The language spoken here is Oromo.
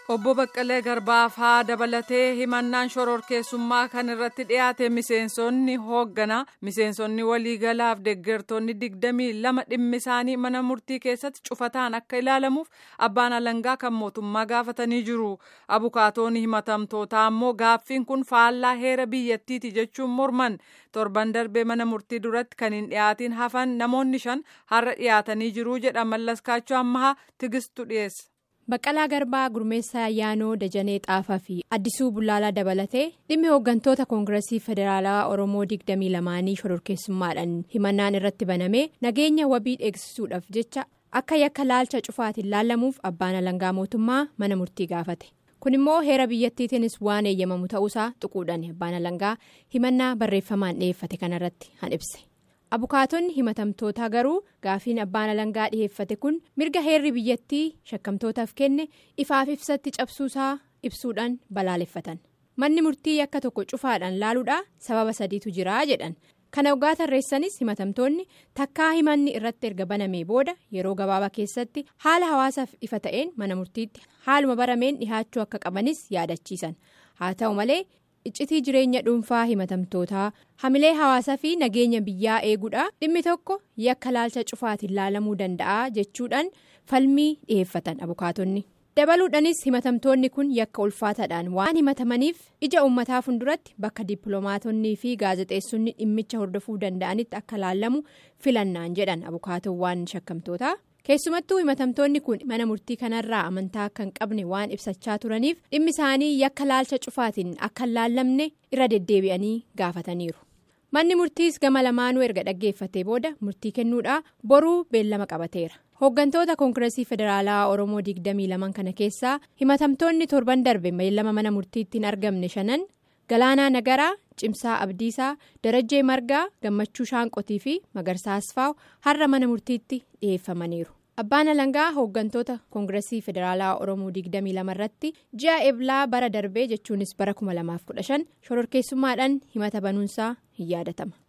Obbo Baqqalee Garbaaf haa dabalatee himannaan shororkeessummaa kan irratti dhiyaate miseensonni hoogganaa miseensonni waliigalaaf deeggartoonni digdamii lama dhimmi isaanii mana murtii keessatti cufataan akka ilaalamuuf abbaan alangaa kan mootummaa gaafatanii jiru. Abukaatoonni himatamtootaa ammoo gaaffiin kun faallaa heera biyyattiiti jechuun morman torban darbee mana murtii duratti kan hin dhiyaatiin hafan namoonni shan har'a dhiyaatanii jiru jedha mallaskaachuu ammahaa tigistu dhiyeessa. Baqqalaa Garbaa Gurmeessaa Ayyaanoo Dajanee Xaafaa fi Addisuu Bullaalaa dabalatee dhimmi hooggantoota Koongireesii Federaalaa Oromoo digdamii lamaanii shororkeessummaadhaan himannaan irratti banamee nageenya wabii eegsisuudhaaf jecha akka yakka laalcha cufaatiin laallamuuf abbaan alangaa mootummaa mana murtii gaafate. Kun immoo heera biyyattiitiinis waan eeyyamamu ta'uusaa tuquudhaan abbaan alangaa himannaa barreeffamaan dhiyeeffate kanarratti han ibse. abukaatonni himatamtootaa garuu gaafiin abbaan alangaa dhiheeffate kun mirga heerri biyyattii shakkamtootaaf kenne ifaaf ibsatti cabsuusaa ibsuudhaan balaaleffatan manni murtii yakka tokko cufaadhaan laaluudhaa sababa sadiitu jiraa jedhan kana waggaa tarreessanis himatamtoonni takkaa himanni irratti erga banamee booda yeroo gabaabaa keessatti haala hawaasaaf ifa ta'een mana murtiitti haaluma barameen dhihaachuu akka qabanis yaadachiisan haa ta'u malee. iccitii jireenya dhuunfaa himatamtootaa hamilee hawaasaa fi nageenya biyyaa eeguudha dhimmi tokko yakka laalcha cufaatiin laalamuu danda'a jechuudhaan falmii dhiheeffatan abukaatonni dabaluudhaanis himatamtoonni kun yakka ulfaataadhaan waan himatamaniif ija uummataa fuulduratti bakka dippiloomaatonnii fi gaazexeessonni dhimmicha hordofuu danda'anitti akka laallamu filannaan jedhan abukaatowwan shakkamtootaa. keessumattuu himatamtoonni kun mana murtii kanarraa amantaa akka hin qabne waan ibsachaa turaniif dhimmi isaanii yakka laalcha cufaatiin akka hin laallamne irra deddeebi'anii gaafataniiru manni murtiis gama lamaanuu erga dhaggeeffatee booda murtii kennuudhaa boruu beellama qabateera hooggantoota koongireesii federaalaa oromoo digdamii laman kana keessaa himatamtoonni torban darbe beellama mana murtiitti hin argamne shanan galaanaa nagaraa cimsaa abdiisaa darajjee margaa gammachuu shaanqotii fi magarsaa asfaaw har'a mana murtiitti dhiyeeffamaniiru. abbaan alangaa hooggantoota koongireesii federaalaa oromoo 22 irratti ji'a eblaa bara darbee jechuunis bara 2015 shororkeessummaadhaan himata banuunsaa hin yaadatama.